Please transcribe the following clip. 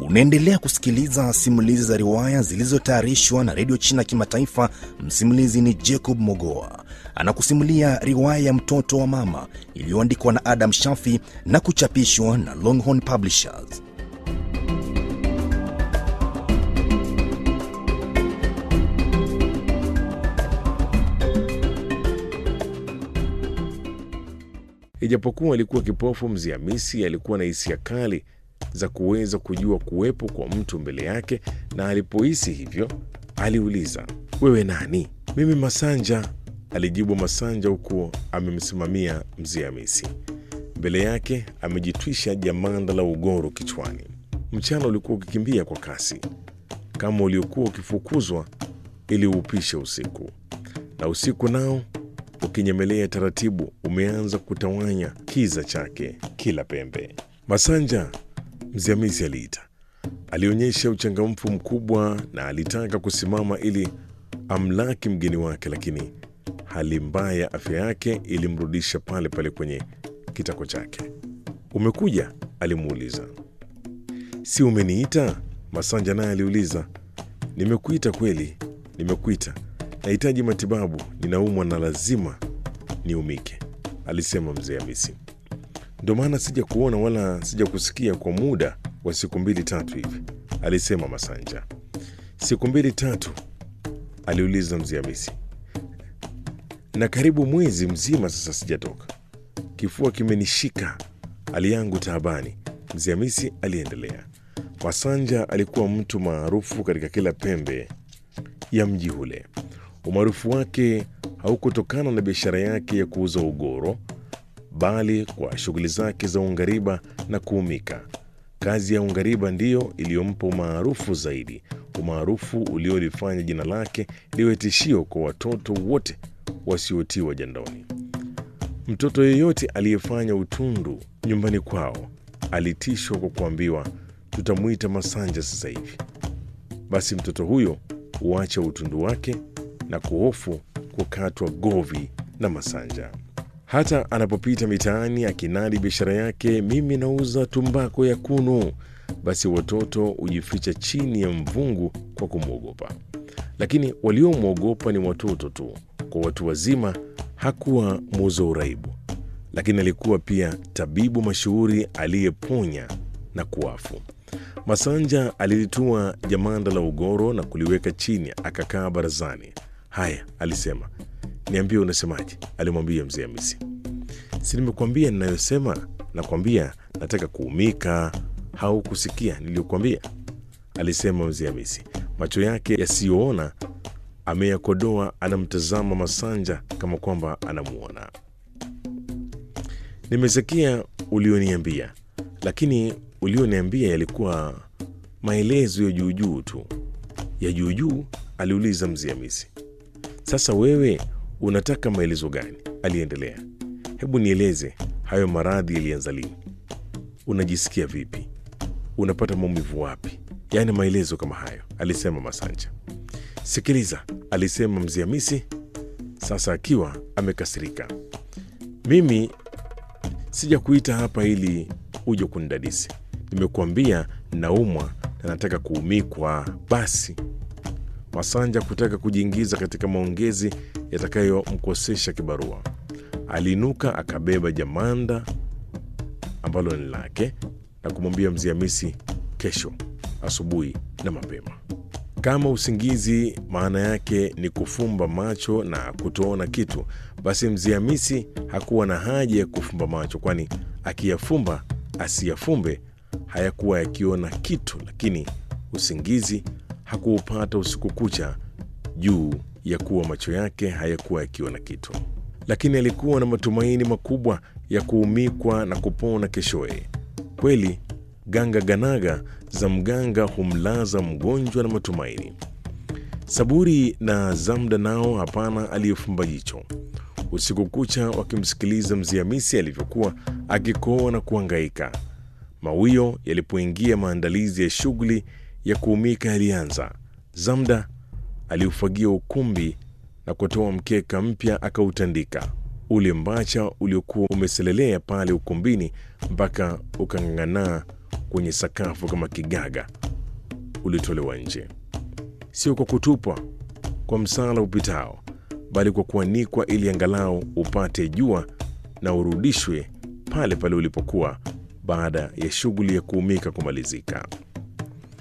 Unaendelea kusikiliza simulizi za riwaya zilizotayarishwa na redio China Kimataifa. Msimulizi ni Jacob Mogoa, anakusimulia riwaya ya mtoto wa mama iliyoandikwa na Adam Shafi na kuchapishwa na Longhorn Publishers. Ijapokuwa alikuwa kipofu, Mzee Hamisi alikuwa na hisia kali za kuweza kujua kuwepo kwa mtu mbele yake, na alipohisi hivyo aliuliza, wewe nani? Mimi Masanja, alijibu Masanja huku amemsimamia Mzee Hamisi. Mbele yake amejitwisha jamanda la ugoro kichwani. Mchana ulikuwa ukikimbia kwa kasi kama uliokuwa ukifukuzwa ili uupishe usiku, na usiku nao ukinyemelea taratibu umeanza kutawanya kiza chake kila pembe. Masanja, Mzee Hamisi aliita. Alionyesha uchangamfu mkubwa na alitaka kusimama ili amlaki mgeni wake, lakini hali mbaya ya afya yake ilimrudisha pale pale kwenye kitako chake. Umekuja? alimuuliza. Si umeniita? Masanja naye aliuliza. Nimekuita kweli, nimekuita. Nahitaji matibabu, ninaumwa na lazima niumike, alisema Mzee Hamisi. Ndo maana sija kuona wala sija kusikia kwa muda wa siku mbili tatu hivi, alisema Masanja. Siku mbili tatu? aliuliza Mzee Hamisi. Na karibu mwezi mzima sasa sijatoka, kifua kimenishika, hali yangu taabani, Mzee Hamisi aliendelea. Masanja alikuwa mtu maarufu katika kila pembe ya mji ule. Umaarufu wake haukutokana na biashara yake ya kuuza ugoro, bali kwa shughuli zake za ungariba na kuumika. Kazi ya ungariba ndiyo iliyompa umaarufu zaidi, umaarufu uliolifanya jina lake liwe tishio kwa watoto wote wasiotiwa jandoni. Mtoto yeyote aliyefanya utundu nyumbani kwao alitishwa kwa kuambiwa, tutamwita Masanja sasa hivi. Basi mtoto huyo huacha utundu wake na kuhofu kukatwa govi na Masanja. Hata anapopita mitaani akinadi biashara yake, mimi nauza tumbako ya kunu, basi watoto hujificha chini ya mvungu kwa kumwogopa. Lakini waliomwogopa ni watoto tu. Kwa watu wazima hakuwa muuza uraibu, lakini alikuwa pia tabibu mashuhuri aliyeponya na kuafu. Masanja alilitua jamanda la ugoro na kuliweka chini, akakaa barazani. Haya, alisema, niambie unasemaje? alimwambia Mzee Hamisi. Si nimekuambia ninayosema? Nakwambia nataka kuumika. Haukusikia niliyokuambia? alisema Mzee Hamisi, macho yake yasiyoona ameyakodoa, anamtazama Masanja kama kwamba anamuona. Nimesikia ulioniambia, lakini ulioniambia yalikuwa maelezo ya juujuu tu. Ya juujuu? aliuliza Mzee Hamisi. Sasa wewe unataka maelezo gani? aliendelea. Hebu nieleze, hayo maradhi yalianza lini? Unajisikia vipi? Unapata maumivu wapi? Yaani maelezo kama hayo, alisema Masanja. Sikiliza, alisema Mzee Hamisi, sasa akiwa amekasirika. Mimi sija kuita hapa ili uje kunidadisi. Nimekuambia naumwa na nataka kuumikwa. Basi Masanja kutaka kujiingiza katika maongezi yatakayomkosesha kibarua, aliinuka akabeba jamanda ambalo ni lake na kumwambia Mzee Hamisi, kesho asubuhi na mapema. Kama usingizi maana yake ni kufumba macho na kutoona kitu, basi Mzee Hamisi hakuwa na haja ya kufumba macho, kwani akiyafumba asiyafumbe hayakuwa yakiona kitu, lakini usingizi hakuupata usiku kucha juu ya kuwa macho yake hayakuwa yakiona kitu, lakini alikuwa na matumaini makubwa ya kuumikwa na kupona keshoye. Kweli ganga ganaga za mganga humlaza mgonjwa na matumaini. Saburi na Zamda nao hapana aliyefumba jicho usiku kucha wakimsikiliza Mzee Hamisi alivyokuwa akikoa na kuangaika. Mawio yalipoingia, maandalizi ya shughuli ya kuumika yalianza. Zamda aliufagia ukumbi na kutoa mkeka mpya akautandika. Ule mbacha uliokuwa umeselelea pale ukumbini mpaka ukang'ang'anaa kwenye sakafu kama kigaga ulitolewa nje, sio kwa kutupwa kwa msala upitao, bali kwa kuanikwa ili angalau upate jua na urudishwe pale pale ulipokuwa baada ya shughuli ya kuumika kumalizika.